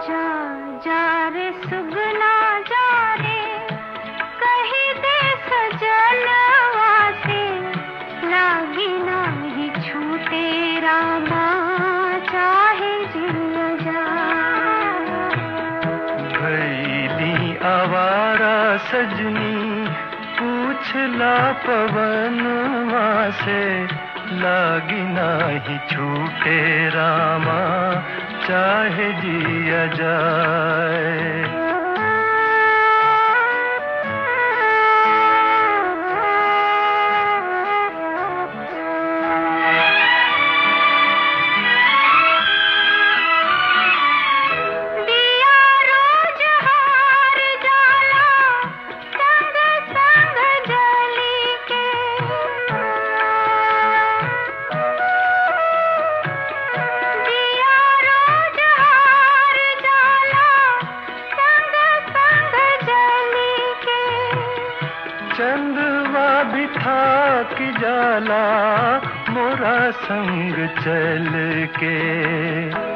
जा जा रे सुगना जा रे कही दे सजनवा से लागी नाही छूटे रामा चाहे जिया जा भैली आवारा सजनी पूछला पवनवा से लागी नाही छूटे रामा चाहे जिया जाए दिया रोज हार जाला संग संग जली के दिया रोज हार जाला संग संग जली के चंदवा बिठा की जाला मोरा संग चल के